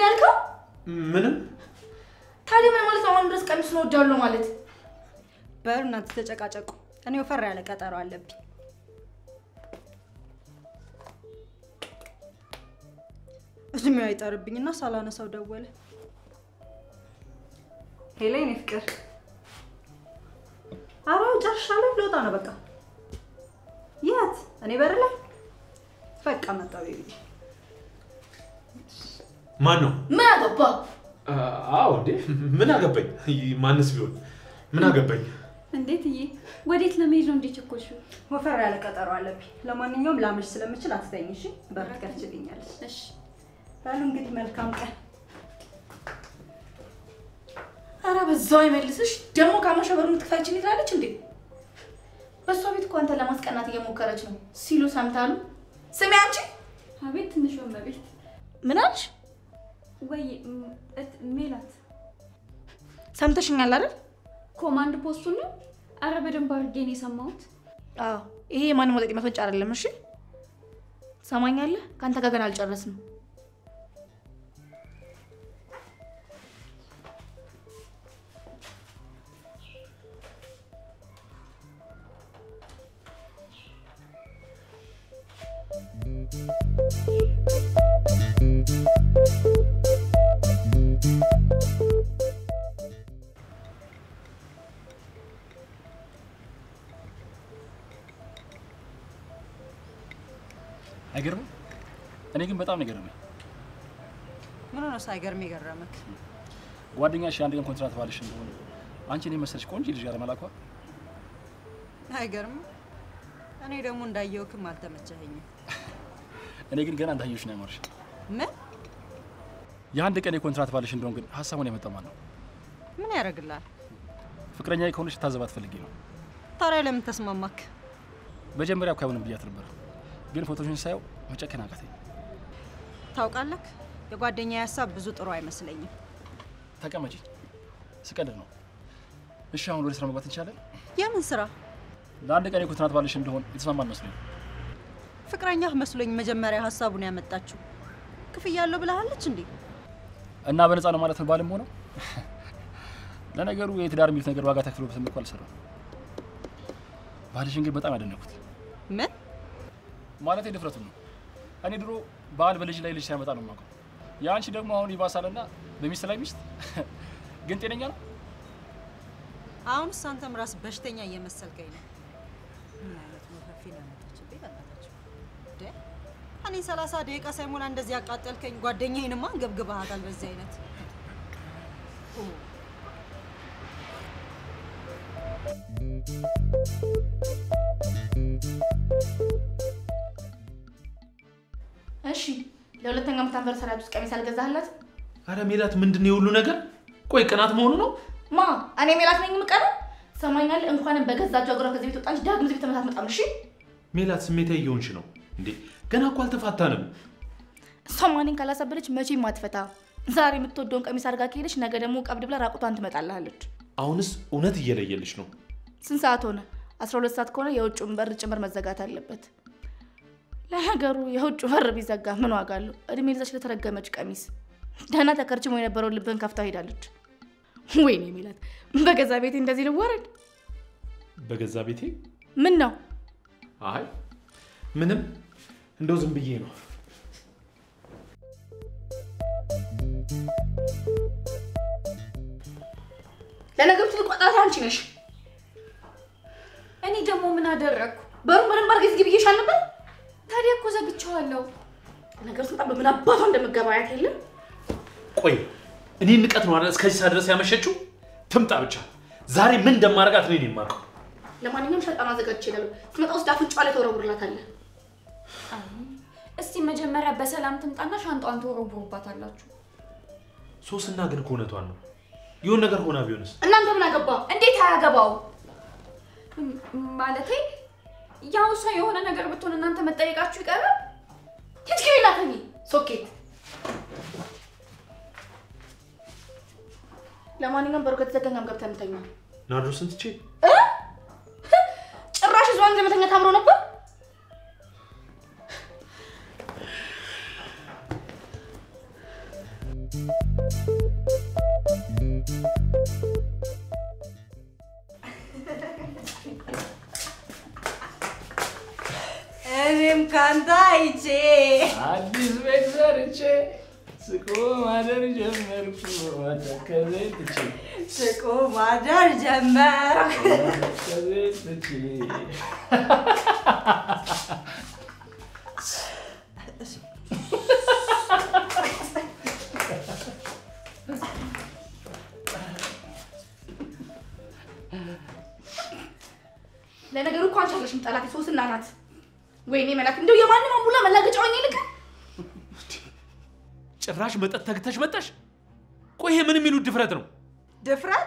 ምንድን ነው ያልከው? ምንም ታዲያ ምን ማለት ነው? አሁን ድረስ ቀሚሱን እወዳለሁ ማለት በሉ እናንተ ተጨቃጨቁ። እኔ ወፈር ያለ ቀጠሮ አለብኝ። እድሜው አይጠርብኝና ሳላነሳው ደወለ። ሄሎ የኔ ፍቅር። ኧረ ጨርሻለሁ፣ ልወጣ ነው በቃ። የት? እኔ በር ላይ በቃ መጣ ቤቢ። ማን ነው? ምን አገባ? አዎ እንዴ ምን አገባኝ? ማንስ ቢሆን ምን አገባኝ? እንዴት እዬ፣ ወዴት ለመሄድ ነው እንዴ ቸኮልሽው? ወፈር ያለ ቀጠሮ አለብኝ። ለማንኛውም ላመሽ ስለምችል አትተኝ እሺ? በር ትከፍችልኛለሽ። እሺ በሉ እንግዲህ መልካም ቀን። ኧረ በዛው ይመልስሽ። ደግሞ ካመሸ በሩን ትክፈችልኝ ትላለች እንዴ? በእሷ ቤት እኮ አንተን ለማስቀናት እየሞከረች ነው ሲሉ ሰምታሉ። ስሚ አንቺ አቤት ትንሽ እመቤት። ምን አልሽ? ወይ ም- እት- ሜላት ሰምተሽኛል አይደል? ኮማንድ ፖስቱን ነው? አረ በደንብ አድርጌ ነው የሰማሁት። አዎ ይሄ የማንም ወጠጤ መፈንጫ አይደለም። እሺ ሰማኛለህ? ከአንተ ጋር ገና አልጨረስንም። አይገርምም? እኔ ግን በጣም ነው የገረመኝ። ምን ሆነ ሳይገርም የገረመክ? ጓደኛሽ የአንድ ቀን ኮንትራት ባልሽ እንደሆነ አንቺ እኔ መሰለሽ ቆንጆ ልጅ ያለመላኳ አይገርምም? እኔ ደግሞ እንዳየውክም አልተመቸኸኝም። እኔ ግን ገና እንዳየሽ ነው ያማርሽ። ምን የአንድ ቀን የኮንትራት ባልሽ እንደሆን ግን ሀሳቡን ያመጣው ማን ነው? ምን ያደርግላል? ፍቅረኛ ከሆነች ታዘባት ፈልጌ ነው። ታዲያ ለምን ተስማማክ? መጀመሪያ እኮ አይሆንም ብያት ነበር፣ ግን ፎቶሽን ሳየው መጨከን አቃተኝ። ታውቃለክ፣ የጓደኛ ሀሳብ ብዙ ጥሩ አይመስለኝም። ተቀመጪ፣ ስቀልድ ነው። እሺ አሁን ወደ ስራ መግባት እንችላለን? የምን ስራ? ለአንድ ቀን የኮንትራት ባልሽ እንደሆን የተስማማን መስሎኝ። ፍቅረኛህ መስሎኝ መጀመሪያ ሀሳቡን ያመጣችው። ክፍያ አለው ብለሃለች እንዴ? እና በነፃ ነው ማለት ነው ባልም ሆነው። ለነገሩ የትዳር የሚሉት ነገር ዋጋ ተክፍሎበትም እኮ አልሰራም። ባልሽን ግን በጣም ያደነኩት ምን ማለት ድፍረቱን ነው። እኔ ድሮ ባል በልጅ ላይ ልጅ ሲያመጣ ነው የማውቀው። የአንቺ ደግሞ አሁን ይባሳልና በሚስት ላይ ሚስት። ግን ጤነኛ ነው? አሁንስ አንተም ራስ በሽተኛ እየመሰልከኝ ነው። ምን አይነት መፈፊ ነው ያመጣችብኝ? በእናታችሁ እንዴ! እኔ ሰላሳ ደቂቃ ሳይሞላ እንደዚህ ያቃጠልከኝ ጓደኛዬንማ አንገብግበሃታል። በዚህ አይነት ኦ፣ እሺ ለሁለተኛ ዓመት አንቨርሰሪ ውስጥ ቀሚስ አልገዛህላት? አረ ሜላት ምንድን ነው የሁሉ ነገር? ቆይ ቅናት መሆኑ ነው? ማ እኔ ሜላት ነኝ የምቀረው? ሰማኛል። እንኳንም በገዛቸው እግሯ ከዚህ ቤት ወጣች። ዳግም እዚህ ቤት ተመሳት መጣም። እሺ ሜላት ስሜታዊ እየሆንሽ ነው እንዴ? ገና እኮ አልተፋታንም። እሷ ማንን ካላሳበደች መቼም አትፈታ። ዛሬ የምትወደውን ቀሚስ አድርጋ ከሄደች ነገ ደግሞ ቀብድ ብላ ራቁቷን ትመጣልሃለች። አሁንስ እውነት እየለየልሽ ነው። ስንት ሰዓት ሆነ? አስራ ሁለት ሰዓት ከሆነ የውጭውን በር ጭምር መዘጋት አለበት። ለነገሩ የውጭ በር ቢዘጋ ምን ዋጋ አለው? እድሜ ልዛች ለተረገመች ቀሚስ ደህና ተከርችሞ የነበረውን ልብን ከፍታ ሄዳለች። ወይኔ ሜላት፣ በገዛ ቤቴ እንደዚህ ልዋረድ? በገዛ ቤቴ? ምን ነው አይ ምንም፣ እንደው ዝም ብዬ ነው። ለነገሩ ትልቅ ወጣት አንቺ ነሽ። እኔ ደግሞ ምን አደረግኩ? በሩን በደንብ አድርገሽ ዝጊ ብዬሽ አልነበር? ታዲያ እኮ ዘግቼዋለሁ። ነገሩ ስንጣ በምን አባቷ እንደመገባያት የለም። ቆይ እኔ ንቀት ነው አይደል እስከዚህ ሰዓት ድረስ ያመሸችው? ትምጣ ብቻ። ዛሬ ምን እንደማደርጋት እኔ ነኝ የማውቀው። ለማንኛውም ሸጣን አዘጋጅቼ እላለሁ። ትመጣ ውስጥ አፍንጫዋ ላይ ተወረውርላታለህ። እስቲ መጀመሪያ በሰላም ትምጣና ሻንጣዋን ትወረውሩባታላችሁ። ሶስና ግን እኮ እውነቷን ነው። የሆነ ነገር ሆና ቢሆንስ? እናንተ ምን አገባ? እንዴት አያገባው? ም- ማለቴ ያው እሷ የሆነ ነገር ብትሆን እናንተ መጠየቃችሁ ይቀራል። ሂድ ግቢ እና ተኚ። ሶኬት ለማንኛውም በሩ ከተዘጋኛም ገብተን እንተኛ። ናርዶስን ትቼ እ? ጭራሽ እሷን ዘመተኛ ታምሮ ነበር። ካንተ አይቼ አዲስ ቤት ሰርቼ ስቆ ማደር ጀመርኩ መተከዜን ትቼ ስቆ ማደር ጀመርኩ። መተከዜን ትቼ ለነገሩ እኮ አንቺ አለሽም ጠላት ሶስና ናት። ወይኔ መላክ እንደው የማንም አሙላ መላገጫ ሆኜ ልክ ጭራሽ መጠጥ ተግተሽ መጣሽ? ቆይ ይሄ ምን የሚሉት ድፍረት ነው? ድፍረት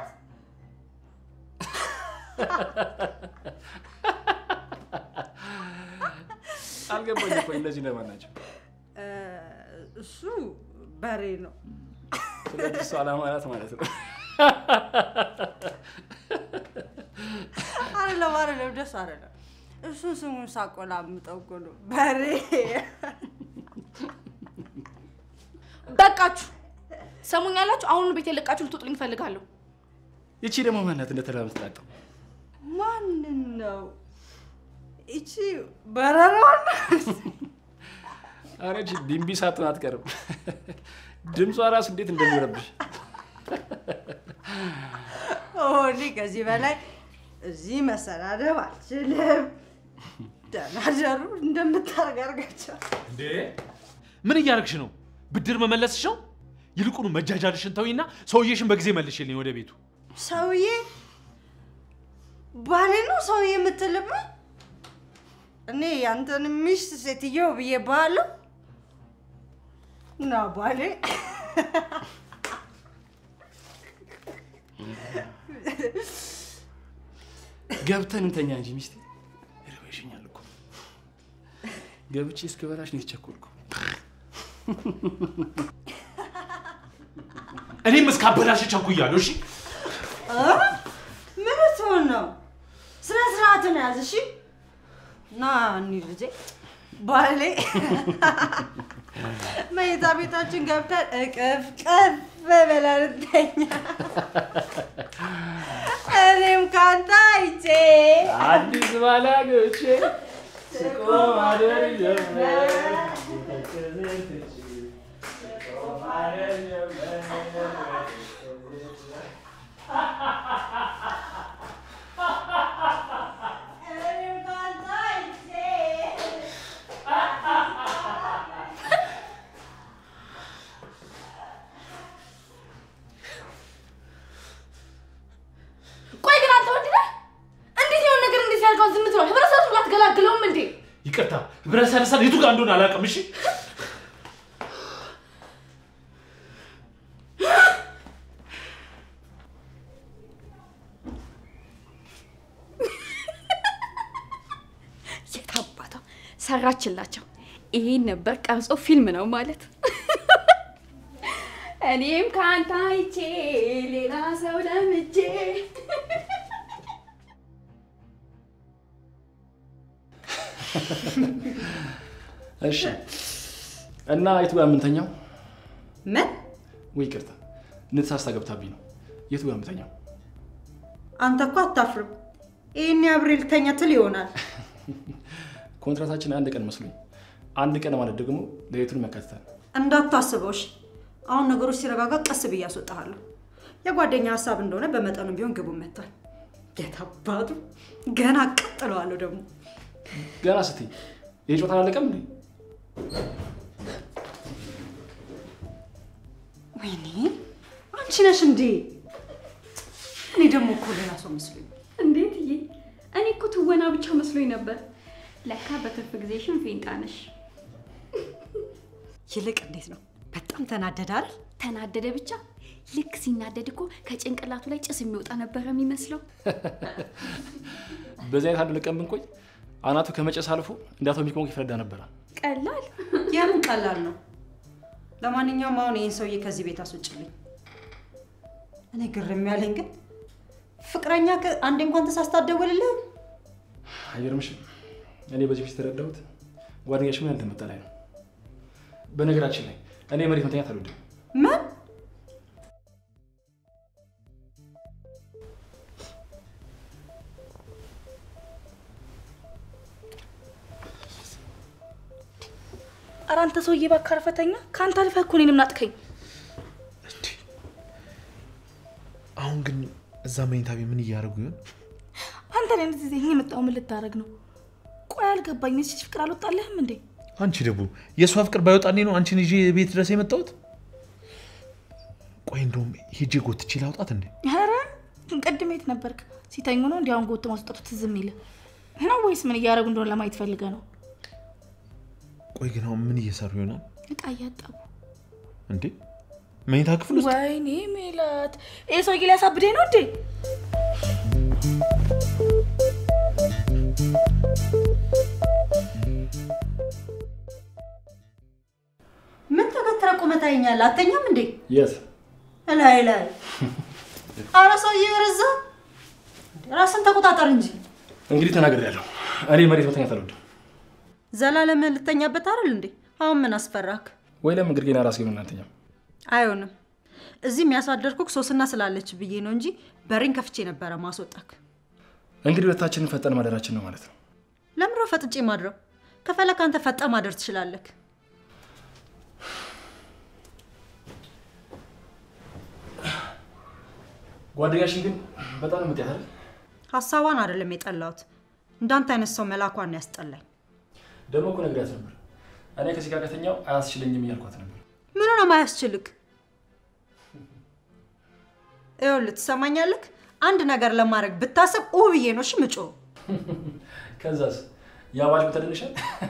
አልገባኝ እኮ እነዚህ ለማን ናቸው? እ፣ እሱ በሬ ነው። ስለዚህ እሱ አላማ ናት ማለት ነው። አይደለም አይደለም፣ ደስ አይደለም። እሱን ስሙን ሳቆላምጠው እኮ ነው በሬ። በቃችሁ። ሰሙኛላችሁ። አሁኑ ቤት የለቃችሁ ልትወጡልኝ እፈልጋለሁ። ይቺ ደግሞ ማናት እንደተራ ምትላጠው? ማንን ነው ይቺ በረሯን? ኧረ ይቺ ቢምቢ ሳትሆን አትቀርም። ድምጿ ራሱ እንዴት እንደሚረብሽ እኔ ከዚህ በላይ እዚህ መሰዳደብ አልችልም። ደህና ደሩ እንደምታደርግ አድርጋቸው። እንዴ ምን እያደረግሽ ነው? ብድር መመለስሽ ነው? ይልቁኑ መጃጃልሽን ተዊና ሰውዬሽን በጊዜ መልሽልኝ ወደ ቤቱ። ሰውዬ ባሌ ነው ሰውዬ የምትልም? እኔ ያንተን ሚስት ሴትዮ ብዬ ባለው ና ባሌ ገብተን እንተኛ እንጂ ሚስቴ ይርበሽኛል እኮ ገብቼ እስክበላሽ ነው የተቸኮልኩ። እኔም እስካበላሽ ቸኩያለሁ። እሺ ምን ትሆን ነው? ስነ ስርዓትን ያዝ። እሺ ና እኒ ልጄ ባሌ መኝታ ቤታችን ገብተን እቅፍ ቅፍ ብለን እንተኛ። እኔም ካንተ አይቼ አዲስ ባላጎቼ ስቆ ማደር ጀመር ተከዘን ትቼ ስቆ ማደር ጀመር እኔም ካንተ አይቼ ቆይ ግን አንተ ወንድ ነህ? እንዴት የሆነ ነገር እንዴት ያልከውን ዝም ትለው? ህብረተሰቡ ሁሉ አትገላግለውም እንዴ? ይቅርታ፣ ህብረተሰብ የቱ ጋር እንደሆነ አላውቅም። እሺ የታባቷ ሰራችላቸው። ይሄን ነበር ቀርጾ ፊልም ነው ማለት። እኔም ከአንተ አይቼ ሌላ ሰው ለምጄ እሺ እና የቱ ጋር የምንተኛው? ምን ወይ ይቅርታ ንትሳስታ ገብታብኝ ነው። የቱ ጋር የምንተኛው? አንተ እኮ አታፍርም። ይህን አብሬ ልተኛ ትል ይሆናል። ኮንትራታችን አንድ ቀን መስሎኝ፣ አንድ ቀን ማለት ደግሞ ሌሊቱን መካተታል። እንዳታስበው እሺ። አሁን ነገሮች ሲረጋጋ ቀስ ብዬ አስወጣሃለሁ። የጓደኛ ሀሳብ እንደሆነ በመጠኑ ቢሆን ግቡ መጥቷል። የታባቱ ገና ቀጥለዋለሁ ደግሞ ገና ስትይ ይህ ጨዋታ አላለቀም እንዴ? ወይኔ አንቺ ነሽ እንዴ? እኔ ደግሞ እኮ ሌላ ሰው መስሎኝ። እንዴት ዬ እኔ እኮ ትወና ብቻ መስሎኝ ነበር። ለካ በትርፍ ጊዜሽን ፌንጣ ነሽ። ይልቅ እንዴት ነው? በጣም ተናደዳል። ተናደደ ብቻ ልክ ሲናደድ እኮ ከጭንቅላቱ ላይ ጭስ የሚወጣ ነበረ የሚመስለው። በዚህ አይነት አንድ ለቀን ብንቆይ አናቱ ከመጨስ አልፎ እንደ አቶሚክ ቦምብ ይፈነዳ ነበረ። ቀላል የምን ቀላል ነው። ለማንኛውም አሁን ይህን ሰውዬ ከዚህ ቤት አስወጭልኝ። እኔ ግርም ያለኝ ግን ፍቅረኛ አንዴ እንኳን ተሳስታ አትደውልልህም? አይገርምሽም? እኔ በዚህ ፊት የተረዳሁት ጓደኛሽ ምን እንደመጣ ላይ ነው። በነገራችን ላይ እኔ መሬት መተኛት አልወድም። ምን ሰውዬ እባክህ አርፈተኛ። ከአንተ አልፈህ እኮ እኔንም ናጥከኝ። እንዴ አሁን ግን እዛ መኝታ ቤት ምን እያደረጉ ይሆን? አንተ ላይ እንደዚህ ዜኝ የመጣው ምን ልታደርግ ነው? ቆይ አልገባኝ። ሴች ፍቅር አልወጣልህም እንዴ? አንቺ ደግሞ የእሷ ፍቅር ባይወጣኔ ነው አንቺን ይዤ ቤት ድረስ የመጣሁት። ቆይ እንደውም ሄጄ ጎትቼ ላውጣት እንዴ? ኧረ ቅድም የት ነበርክ? ሲተኙ ነው እንዲያውን ጎት ማስወጣቱ ትዝ የሚል ነው ወይስ ምን እያደረጉ እንደሆነ ለማየት ፈልገ ነው? ቆይ ግን አሁን ምን እየሰሩ ይሆናል እቃ እያጠቡ። እንዴ? መኝታ ክፍል ውስጥ ወይኔ ሜላት፣ ይህ ሰውዬ ሊያሳብደኝ ነው እንዴ? ምን ተገትረ ቁመህ ታየኛለህ? አተኛም እንዴ? የት ላይ ላይ አረ ሰውዬ በረዛ። ራስን ተቆጣጠር እንጂ እንግዲህ ተናግሬያለሁ። እኔ መሬት መተኛት አልወድም። ዘላለም ልተኛበት አይደል እንዴ? አሁን ምን አስፈራክ? ወይ ለምን ግርጌና ራስ ግን እናንተኛም አይሆንም። እዚህ የሚያሳደርኩክ ሶስና ስላለች ብዬ ነው እንጂ በሬን ከፍቼ ነበረ ማስወጣክ። እንግዲህ ሁለታችንን ፈጠን ማደራችን ነው ማለት ነው። ለምሮ ፈጥጬ ማድረው ከፈለክ አንተ ፈጠ ማደር ትችላለክ። ጓደኛሽን ግን በጣም ነው የምትያት አይደል? ሀሳቧን አይደለም የጠላሁት፣ እንዳንተ አይነት ሰው መላኳን ነው ያስጠላኝ። ደግሞ እኮ ነግሪያት ነበር። እኔ ከዚህ ጋር ከተኛው አያስችለኝም እያልኳት ነበር። ምን ነው ማያስችልክ? ይኸውልህ ትሰማኛለክ? አንድ ነገር ለማድረግ ብታስብ ኡ ብዬ ነው እሺ ምጮ ከዛስ ያባል ተደንሻል።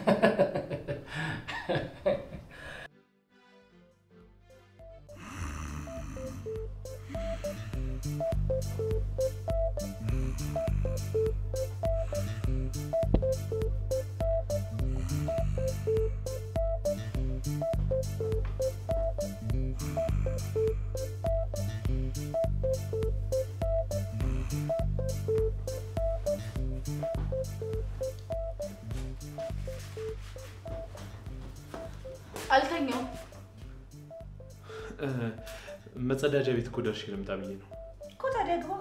አልተኛውም። መጸዳጃ ቤት እኮ ደርሼ ልምጣ ብዬ ነው። እኮ ታዲያ ግባ።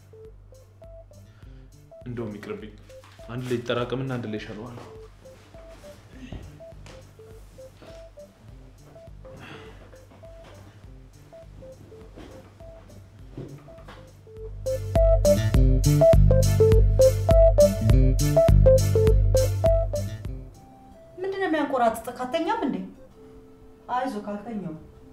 እንደውም ይቅርብኝ። አንድ ላይ ይጠራቀምና አንድ ላይ ይሻለዋል። ምንድን ነው የሚያንቆራጥጥ? ካተኛም እንዴ? አይዞ ካልተኛው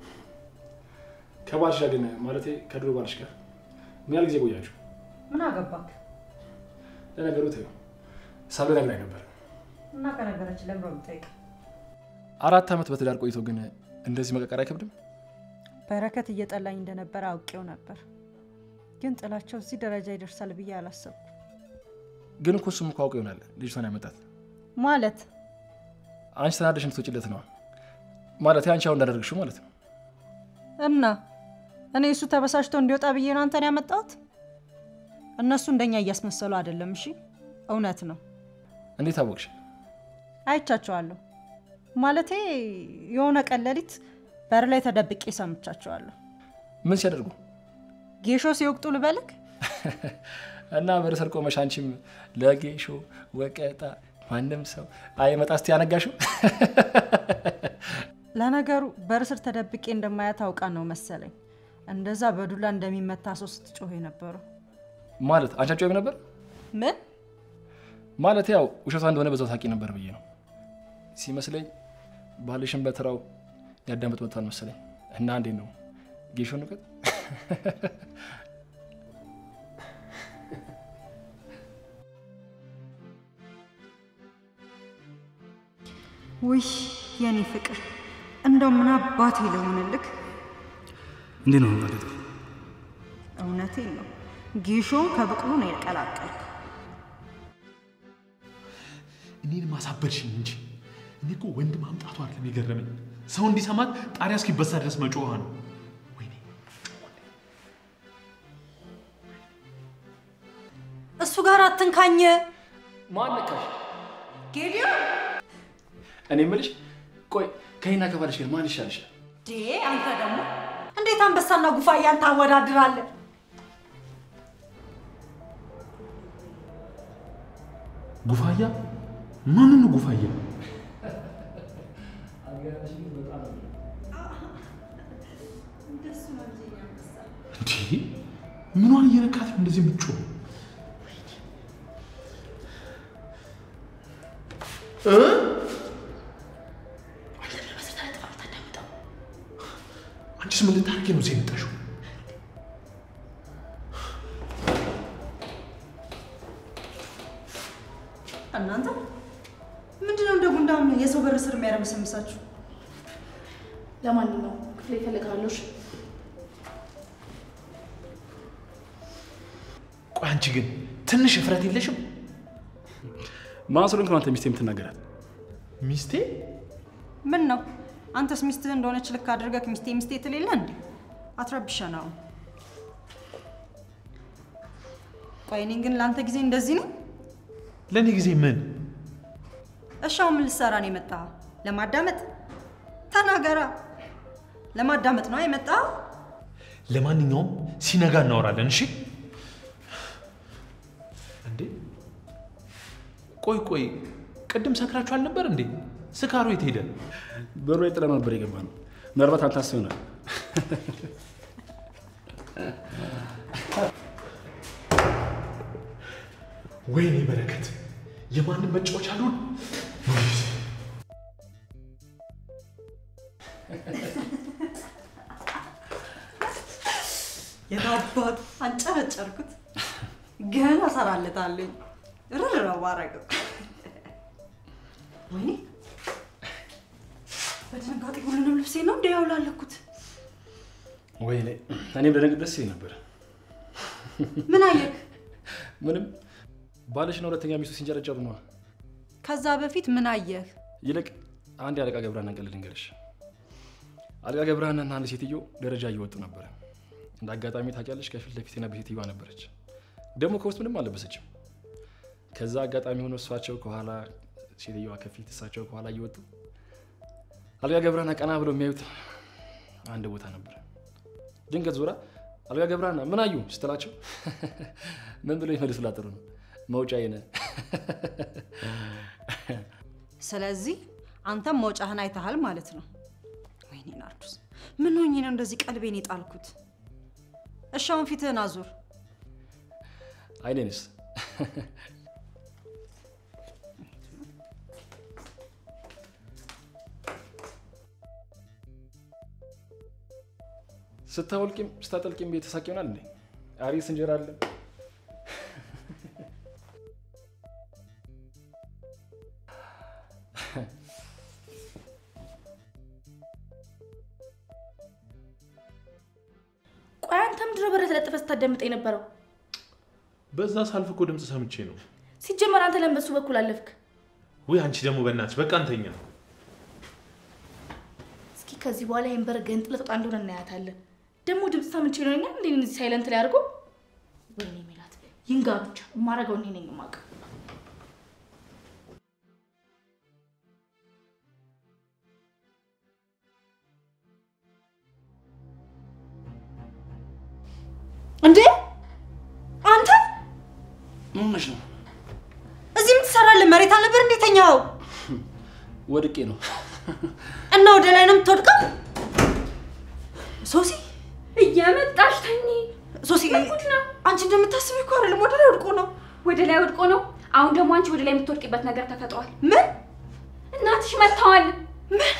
ከባልሽ ጋር ግን ማለቴ ከድሮ ባልሽ ጋር ምን ያህል ጊዜ ቆያችሁ? ምን አገባክ? ለነገሩ ተይው፣ ሳብ ነግራኝ ነበር። እና ከነገረች ለምሮ የምጠይቅ አራት ዓመት በትዳር ቆይቶ ግን እንደዚህ መቀቀር አይከብድም? በረከት እየጠላኝ እንደነበረ አውቄው ነበር፣ ግን ጥላቸው እዚህ ደረጃ ይደርሳል ብዬ አላሰብኩ። ግን እኮ እሱም እኮ አውቀ ይሆናል ልጅቷን ያመጣት። ማለት አንቺ ተናደሽ እንድትወጪለት ነዋ። ማለት አንቺ አሁን እንዳደረግሽው ማለት ነው። እና እኔ እሱ ተበሳጭቶ እንዲወጣ ብዬ ነው አንተን ያመጣሁት። እነሱ እንደኛ እያስመሰሉ አይደለም። እሺ እውነት ነው፣ እንዴት አወቅሽ? አይቻቸዋለሁ። ማለቴ የሆነ ቀን ሌሊት በር ላይ ተደብቄ ሰምቻቸዋለሁ። ምን ሲያደርጉ ጌሾ ሲወቅጡ ልበልክ? እና በርሰር ቆመሽ አንቺም ለጌሾ ወቀጣ ማንም ሰው አይመጣ ስቲ ያነጋሽው ለነገሩ በር ስር ተደብቄ እንደማያት አውቃ ነው መሰለኝ እንደዛ በዱላ እንደሚመታ ሰው ስትጮህ የነበረው። ማለት አንቺ አትጮይም ነበር ምን ማለት ያው ውሸቷ እንደሆነ በዛው ታውቂ ነበር ብዬ ነው ሲመስለኝ። ባልሽን በተራው ያዳምጥ መጥቷል መሰለኝ። እና እንዴት ነው ጌሾ ንቀት ውይ የኔ ፍቅር እንደው ምን አባቴ ልሆንልክ? እንዴት ነው ማለት እውነቴን ነው ጌሾን ከብቅሉ ነው የቀላቀልክ። እኔን ማሳበድሽኝ እንጂ እኔ እኮ ወንድ ማምጣቱ አይደለም የገረመኝ፣ ሰው እንዲሰማት ጣሪያ እስኪበሳ ድረስ መጮኋ ነው። ወይኔ እሱ ጋር አትንካኝ ማን ነካሽ? ጌዲዮን። እኔ የምልሽ ቆይ ከይና ከባልሽ ጋር ማን ይሻልሻል? ዴ አንተ ደግሞ እንዴት አንበሳና ጉፋያን ታወዳድራለህ? ጉፋያ? ማንን ነው ጉፋያ? እንዴ ምኗን እየነካት ነው እንደዚህ የምትጮህ? እ? አንቺስ ምን ልታደርጊ ነው እዚህ የመጣሽው? እናንተ ምንድነው እንደ ጉንዳን የሰው በር ስር የሚያረመሰምሳችሁ? ለማንኛውም ክፍል ይፈልጋለሁ። እሺ? ቆይ አንቺ ግን ትንሽ እፍረት የለሽም? ማን ስለሆንክ ነው አንተ ሚስቴ የምትናገራት? ሚስቴ ምን ነው አንተስ ሚስትህ እንደሆነች ልክ አድርገህ ሚስቴ ሚስቴ ትሌለ እንዴ? አትረብሻ ነው። ቆይ እኔን ግን ለአንተ ጊዜ እንደዚህ ነው? ለእኔ ጊዜ ምን? እሻው ምን ልትሰራ ነው የመጣኸው? ለማዳመጥ ተናገራ። ለማዳመጥ ነው የመጣኸው? ለማንኛውም ሲነጋ እናወራለን። እሺ? እንዴ ቆይ ቆይ፣ ቅድም ሰክራችሁ አልነበር እንዴ? ስካሩ የት ሄደ? በሩ ላይ ጥለን ነበር የገባ ነው። ምናልባት አንተ አስብ ይሆናል። ወይኔ በረከት፣ የማንም መጫወቻ አሉን። የታባት አንጨረጨርኩት። ገና እሰራለታለኝ። ርር ነው ባረገው። ወይኔ በድንጋጤ ሁሉንም ልብሴ ነው እንደ ያውላለኩት። ወይኔ እኔም ደነግጥ ደስ ይለኝ ነበር። ምን አየህ? ምንም ባልሽና ሁለተኛ ሚስቱ ሲንጨረጨሩ ነዋ። ከዛ በፊት ምን አየህ? ይልቅ አንድ የአለቃ ገብረሃና ቀልድ ልንገርሽ። አለቃ ገብረሃናና አንድ ሴትዮ ደረጃ እየወጡ ነበረ። እንደ አጋጣሚ ታውቂያለሽ፣ ከፊት ለፊት የነበረች ሴትዮዋ ነበረች። ደግሞ ከውስጥ ምንም አልለበሰችም። ከዛ አጋጣሚ ሆኖ እሷቸው ከኋላ ሴትዮዋ ከፊት እሳቸው ከኋላ እየወጡ አልጋ ገብረሃና ቀና ብለው የሚያዩት አንድ ቦታ ነበር። ድንገት ዞራ አልጋ ገብረሃና ምን አዩ ስትላቸው ምን ብለው ይመልሱላት ጥሩ ነው መውጫዬ ነህ። ስለዚህ አንተም መውጫህን አይተሃል ማለት ነው። ወይኔ ናርዶስ፣ ምን ሆኜ ነው እንደዚህ ቀልቤን የጣልኩት? እሺ አሁን ፊትህን አዙር። አይኔንስ ስታወልቂም ስታጠልቂም ቤተሳቅ ይሆናል እንዴ? አሪስ እንጀራ አለ። ቆይ አንተ ምንድን ነው በር ተለጥፈ ስታዳምጠ የነበረው? በዛ ሳልፍ እኮ ድምፅ ሰምቼ ነው። ሲጀመር አንተ ለምን በሱ በኩል አለፍክ? ወይ አንቺ ደግሞ በእናትሽ በቃ እንተኛ። እስኪ ከዚህ በኋላ ይህን በር ገንጥለህ ትወጣ እንደሆነ እናያታለን። ደግሞ ድምፅ ሰምቼ ነው እኛ እንዴ እዚህ ሳይለንት ላይ አድርጎ ወይኔ ሜላት ይንጋ ብቻ የማረገው እኔ ነኝ የማውቀው። እንዴ አንተ ምን ሆነሽ ነው? እዚህ ምን ትሰራለህ? መሬት አልነበር እንዴ ተኛኸው? ወድቄ ነው። እና ወደ ላይ ነው የምትወድቀው? ሶሲ እየመጣሽ ተኝ። ሶሲ፣ ጉድ ነው። አንቺ እንደምታስቢ እኮ አይደለም፣ ወደ ላይ ወድቆ ነው። ወደ ላይ ወድቆ ነው። አሁን ደግሞ አንቺ ወደ ላይ የምትወድቂበት ነገር ተፈጥሯል። ምን እናትሽ መጥተዋል። ምን?